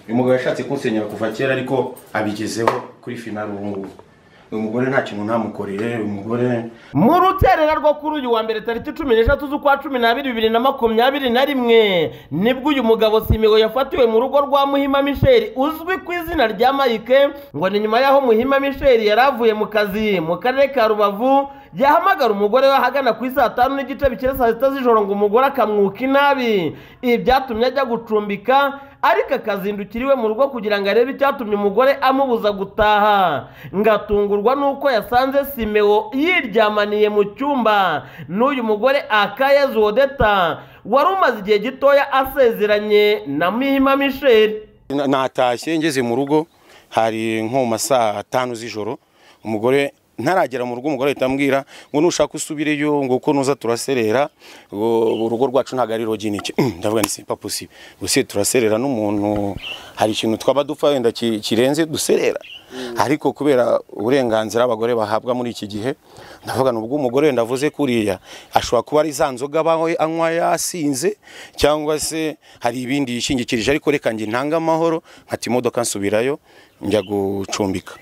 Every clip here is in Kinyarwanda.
uyu mugabo yashatse kunsenyera kuva kera ariko abigezeho kuri finari ubu ngubu uyu mugore nta kintu ntamukorere uyu mugore mu ruterera rwo kuri uyu wa mbere tariki cumi n'eshatu z'ukwa cumi n'abiri bibiri na makumyabiri na rimwe nibwo uyu mugabo simigo yafatiwe mu rugo rwa muhima misheri uzwi ku izina rya mayike ngo ni nyuma y'aho muhima misheri yari avuye mu kazi mu karere ka rubavu yahamagara umugore we ahagana ku saa tanu n'igice bikira saa sita z'ijoro ngo umugore akamwuka inabi ibi byatumye ajya gucumbika ariko akazindukira iwe mu rugo kugira ngo arebe icyatumye umugore amubuza gutaha ngatungurwa n'uko yasanze simeo yiryamaniye mu cyumba n'uyu mugore akayezu wodeta wari umaze igihe gitoya asezeranye na mihima misheri natashye ngeze mu rugo hari nko mu masaa atanu z'ijoro umugore ntaragera mu rugo umugore ahita ambwira ngo nushaka usubireyo ngo uko nuza turaserera ngo urugo rwacu ntabwo ari roginike ndavuga ni simpa posibe gusa turaserera n'umuntu hari ikintu twaba dupfa wenda ki- kirenze duserera ariko kubera uburenganzira abagore bahabwa muri iki gihe ndavuga ni ubw'umugore wenda avuze kuriya ashobora kuba ari za nzoga abawe anywa yasinze cyangwa se hari ibindi yishingikirije ariko reka njye ntange amahoro nkata imodoka nsubirayo njya gucumbika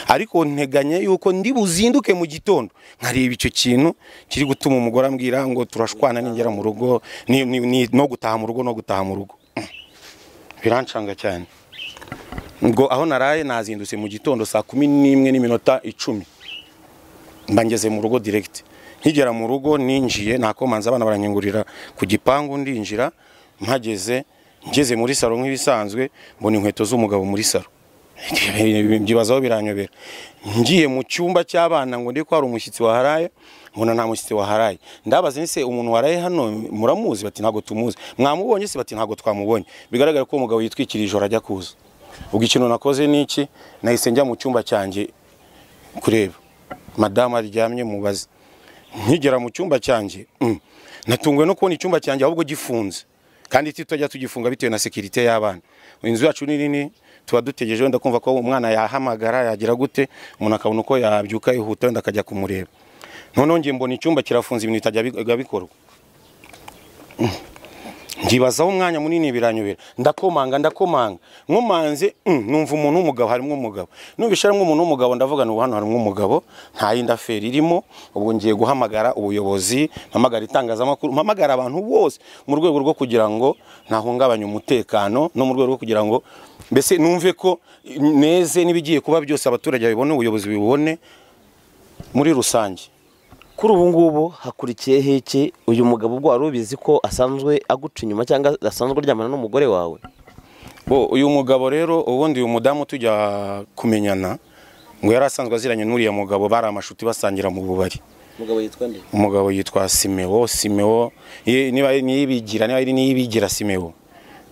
ariko nteganya yuko ndi buzinduke mu gitondo nkareba icyo kintu kiri gutuma umugore ambwira ngo turashwana ningera mu rugo ni- ni- ni- no gutaha mu rugo no gutaha mu rugo biranshanga cyane ngo aho naraye nazindutse mu gitondo saa kumi n'imwe n'iminota icumi mba ngeze mu rugo direct nkigera mu rugo ninjiye nakomanze abana baranyungurira ku gipangu ndinjira mpageze ngeze muri salo nk'ibisanzwe mbona inkweto z'umugabo muri salo byibazaho biranyobera ngiye mu cyumba cy'abana ngo ndi ko hari umushyitsi waharaye mbona nta mushyitsi waharaye ndabaza nse umuntu waraye hano muramuzi bati ntabwo tumuzi mwamubonye se bati ntabwo twamubonye bigaragara ko uwo mugabo yitwikira ijoro ajya kuza ubwo ikintu nakoze ni iki nahise njya mu cyumba cyanjye kureba madamu aryamye mubaze nkigera mu cyumba cyanjye mm, natunguwe no kubona icyumba cyanjye ahubwo gifunze kandi tutajya tugifunga bitewe na sekirite y'abana inzu yacu ni nini tuba dutegereje wenda kumva ko umwana yahamagara yagira gute umuntu akabona uko yabyuka yihuta wenda akajya kumureba noneho ngiye mbona icyumba kirafunze ibintu bitajya bi- bikorwa ngibazaho umwanya munini biranyobera ndakomanga ndakomanga nkomanze mm, numva umuntu w'umugabo harimo umugabo numvise harimo umuntu w'umugabo ndavuga ngo hano harimo umugabo nta yindi aferi irimo ubwo ngiye guhamagara ubuyobozi mpamagara itangazamakuru mpamagara abantu bose mu rwego rwo kugira ngo ntahungabanye umutekano no mu rwego rwo kugira ngo mbese numve ko neze n'ibigiye kuba byose abaturage babibone ubuyobozi bubibone muri rusange kuri ubu ngubu hakurikiyeho iki uyu mugabo ubwo wari ubizi ko asanzwe aguca inyuma cyangwa asanzwe aryamana n'umugore wawe Bo uyu mugabo rero ubundi uyu mudamu tujya kumenyana ngo yari asanzwe aziranye n'uriya mugabo bari amashuti basangira mu bubari umugabo yitwa nde umugabo yitwa Simeo Simeo ye- niba ari niyibigira niba ari niyibigira Simeo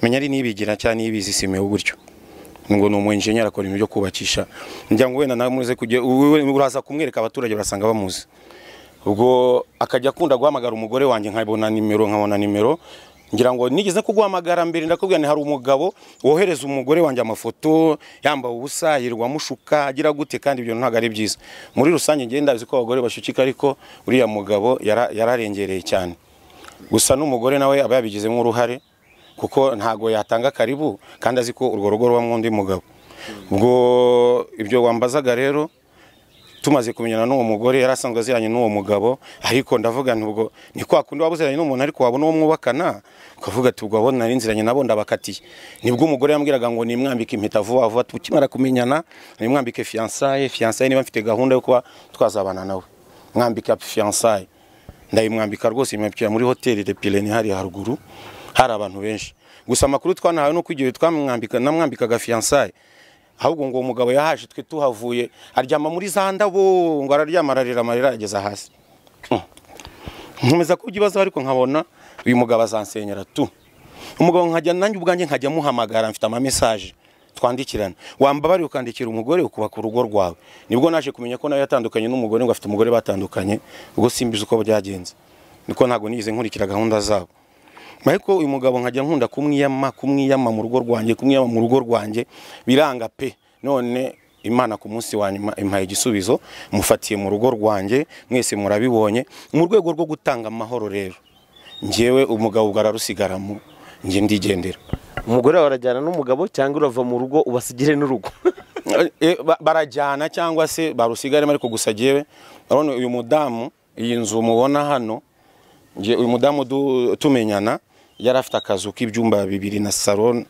menya ari niyibigira cyangwa niyibizi Simeo gutyo ngo ni umu engineer akora ibintu byo kubakisha njya ngo wenda namuze kujya uwe- uraza kumwereka abaturage barasanga bamuzi ubwo akajya akunda guhamagara umugore wanjye nkabona nimero nkabona nimero ngira ngo nigeze kuguhamagara mbere ndakubwira nti hari umugabo wohereza umugore wanjye amafoto yambaye ubusa yirirwa amushuka agira gute kandi ibyo ntabwo ari byiza muri rusange ngenda ndazi ko abagore bashyukika ariko uriya mugabo yara- yararengereye cyane gusa n'umugore nawe aba yabigizemo uruhare kuko ntago yatanga karibu kandi azi ko urwo rugo rubamo undi mugabo ubwo ibyo wambazaga rero tumaze kumenyana n'uwo mugore yari asanzwe aziranye n'uwo mugabo ariko ndavuga nti ubwo ni kwa kundi waba uziranye n'umuntu ariko wabona uwo mwubakana ukavuga ati ubwo abo nari nziranye nabo ndabakatiye nibwo umugore yambwiraga ngo nimwambike impeta vuba vuba tukimara kumenyana nimwambike fiyansaye fiyansaye niba mfite gahunda yo kuba twazabana nawe mwambika fiyansaye ndayimwambika rwose imwambikira muri hoteli de pirene hari haruguru hari abantu benshi gusa amakuru twanahawe nuko igihe twamwambika namwambikaga fiyansaye ahubwo ngo uwo mugabo yahaje twe tuhavuye aryama muri za ndabo ngo araryama ararira amarira ageza hasi Mm. nkomeza kubyo ibibazo ariko nkabona uyu mugabo azansenyera tu umugabo nkajya nanjye ubwanjye nkajya muhamagara mfite amamesaje twandikirana wambabariye ukandikira umugore ukubaka urugo rwawe nibwo naje kumenya ko nawe yatandukanye n'umugore ngo afite umugore batandukanye ubwo simbizi uko byagenze niko ntabwo nigeze nkurikira gahunda zabo ariko uyu mugabo nkajya nkunda kumwiyama kumwiyama mu rugo rwanjye kumwiyama mu rugo rwanjye biranga pe none imana ku munsi wa nyuma impaye igisubizo mufatiye mu rugo rwanjye mwese murabibonye mu rwego rwo gutanga amahoro rero njyewe umugabo ubwo ararusigaramo njye ndigendera umugore wawe arajyana n'umugabo cyangwa urava mu rugo ubasigire n'urugo Eh, ba- barajyana cyangwa se barusigaremo ariko gusa jyewe urabona uyu mudamu iyi nzu mubona hano njye uyu mudamu du- tumenyana yari afite akazu k'ibyumba bibiri na salo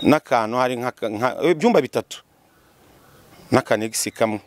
n'akantu hari nk'aka- nka- eh, ibyumba bitatu n'akanegisi kamwe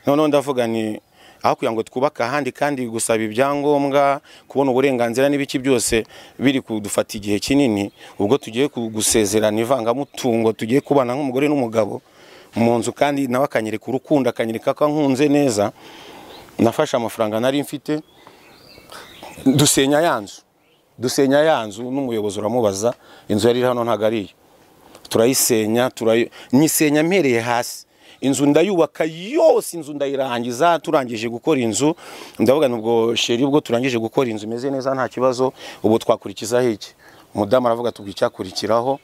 noneho ndavuga ni aho kugira ngo twubake ahandi kandi gusaba ibyangombwa kubona uburenganzira n'ibiki byose biri kudufata igihe kinini ubwo tugiye ku- gusezerana ivangamutungo tugiye kubana nk'umugore n'umugabo mu nzu kandi nawe akanyereka urukundo akanyereka ko ankunze neza nafashe amafaranga nari mfite dusenya ya nzu dusenya ya nzu n'umuyobozi uramubaza inzu yari iri hano ntabwo ari iyo turayisenya turayi- nyisenya mpereye hasi inzu ndayubaka yose inzu ndayirangiza turangije gukora inzu ndavuga ni ubwo sheri ubwo turangije gukora inzu imeze neza nta kibazo ubu twakurikizaho iki umudamu aravuga tubwi icyakurikiraho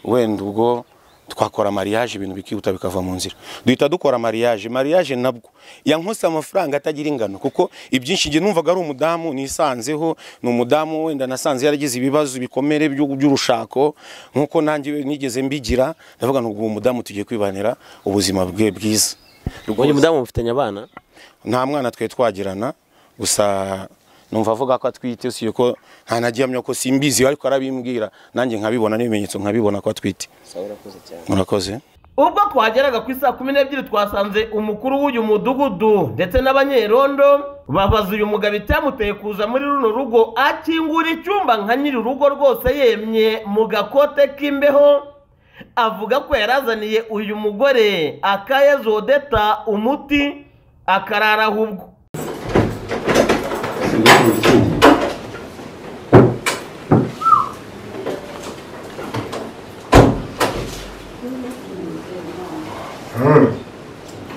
wenda ubwo twakora mariage ibintu bikihuta bikava mu nzira duhita dukora mariage mariage nabwo yankose amafaranga atagira ingano kuko ibyinshi njye numvaga ari umudamu nisanzeho ni umudamu wenda nasanze yaragize ibibazo bikomere by'u- by'urushako nkuko nanjye nigeze mbigira ndavuga ngo uwo mudamu tugiye kwibanira ubuzima bwe bwiza uyu mudamu mufitanye abana nta mwana twe twagirana gusa numva avuga ko atwite si ko nta nagihamya ko simbizi ariko arabimbwira nanjye nkabibona n'ibimenyetso nkabibona ko atwite murakoze ubwo twageraga ku isaa kumi n'ebyiri twasanze umukuru w'uyu mudugudu ndetse n'abanyerondo babaza uyu mugabo icyamuteye kuza muri runo rugo akingura icyumba nka nyiri urugo rwose yemye mu gakote k'imbeho avuga ko yarazaniye uyu mugore akayezodeta umuti akarara ahubwo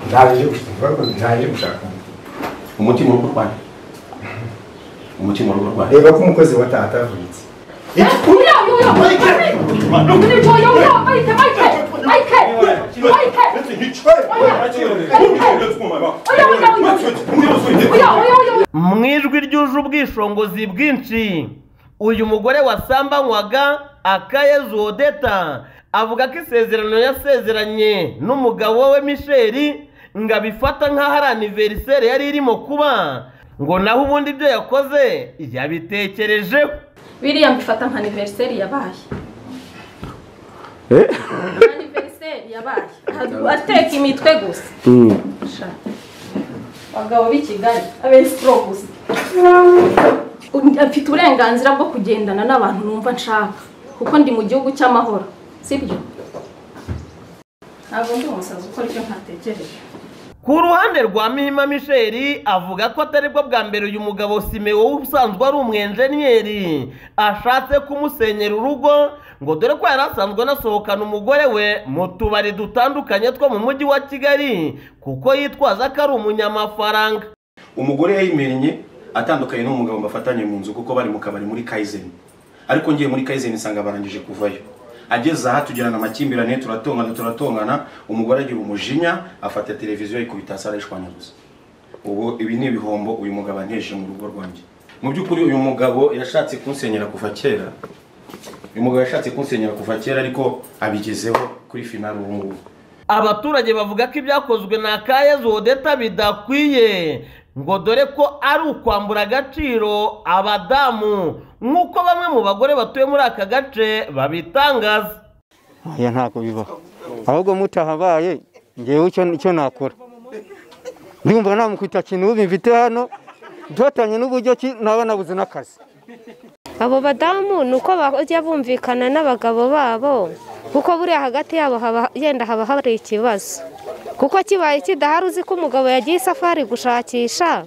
ndaje gushaka ndaje gushaka umutima uri kurwanya umutima uri kurwanya reba ko umukozi wa tata avunitse mu ijwi ryuje ubwishingizi bwinshi uyu mugore wasambanywaga akayezodeta avuga ko isezerano yasezeranye n'umugabo we misheri ngo abifata nk'aho ari aniveriseri yari irimo kuba ngo naho ubundi ibyo yakoze yabitekerejeho biriya mbifata nka aniveriseri yabaye aniveriseri yabaye ateka imitwe gusa Sha. abagabo b'i kigali abesitoro gusa mfite uburenganzira bwo kugendana n'abantu numva nshaka kuko ndi mu gihugu cy'amahoro sibyo ntabwo ndi umusazi ukora icyo ntatekereje ku ruhande rwa mihima misheri avuga ko atari bwo bwa mbere uyu mugabo simewo usanzwe ari umwenjeniyeri ashatse kumusenyera urugo ngo dore ko yari asanzwe anasohokana umugore we mu tubari dutandukanye two mu mujyi wa kigali kuko yitwaza ko ari umunyamafaranga umugore yayimenye atandukanye n'umugabo bafatanye mu nzu kuko bari mu kabari muri kaizen ariko ngiye muri kaizen isanga barangije kuvayo ageze aha tugirana amakimbirane turatongana turatongana umugore agira umujinya afata televiziyo yikubita hasi arayishwanyaguza ubu ibi ni ibihombo uyu mugabo anteje mu rugo rwanjye mu by'ukuri uyu mugabo yashatse kunsenyera kuva kera uyu mugabo yashatse kunsenyera kuva kera ariko abigezeho kuri finali ubu ngubu abaturage bavuga ko ibyakozwe na kayezodeta bidakwiye ngo dore ko ari ukwambura agaciro abadamu nk'uko bamwe mu bagore batuye muri aka gace babitangaza oya ntabwo bibaho ahubwo mutahabaye ngewe icyo icyo nakora ndumva namukwita kintu ubu mfite hano duhatanye n'uburyo ki naba nabuze n'akazi abo badamu ni uko bajya bumvikana n'abagabo babo kuko buriya hagati yabo haba yenda haba hari ikibazo kuko kibaye kidahari uzi ko umugabo yagiye isafari gushakisha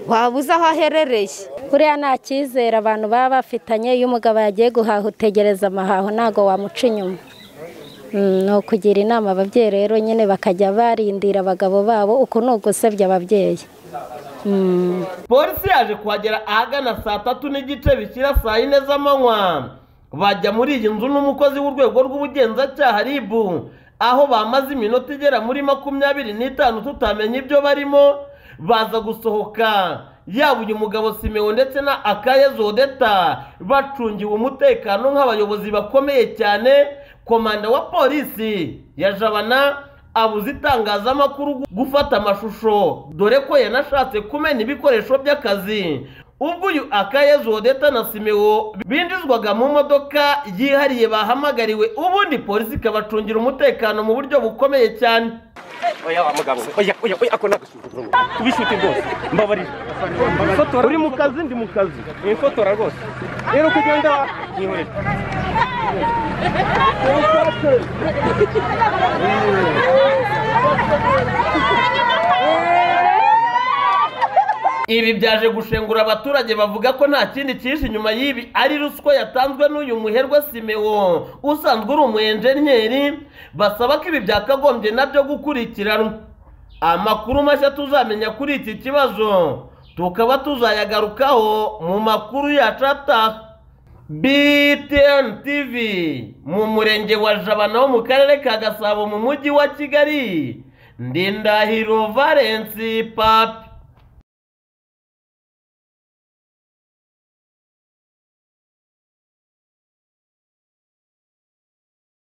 waba uzi aho aherereye buriya nta cyizere abantu baba bafitanye iyo umugabo yagiye guhaha utegereza amahaho ntabwo wamuca inyuma Mm, ni ukugira inama ababyeyi rero nyine bakajya barindira abagabo babo uku ni ugusebya ababyeyi Mm. polisi yaje kuhagera ahagana saa tatu n'igice bishyira saa yine z'amanywa bajya muri iyi nzu n'umukozi w'urwego rw'ubugenzacyaha ribu aho bamaze iminota igera muri makumyabiri n'itanu tutamenya ibyo barimo baza gusohoka yaba uyu mugabo simewo ndetse na akaye zodeta bacungiwe umutekano nk'abayobozi bakomeye cyane komanda wa polisi ya jabana abuze itangazamakuru gu- gufata amashusho dore ko yanashatse kumena ibikoresho by'akazi ubwo uyu akaye zodeta na simewo binjizwaga mu modoka yihariye bahamagariwe ubundi polisi ikabacungira umutekano mu buryo bukomeye cyane kubishuti rwose mbabarira uri mu kazi ndi mu kazi nifotora rwose rero uko ugenda nihorere ibi byaje gushengura abaturage bavuga ko nta kindi cyishi inyuma y'ibi ari ruswa yatanzwe n'uyu muherwe simewo usanzwe uri umu enjeniyeri basaba ko ibi byakagombye nabyo gukurikiranwa amakuru mashya tuzamenya kuri iki kibazo tukaba tuzayagarukaho mu makuru yacu ataha btn tv mu murenge wa jabana wo mu karere ka gasabo mu mujyi wa kigali ndindahiro valensi papi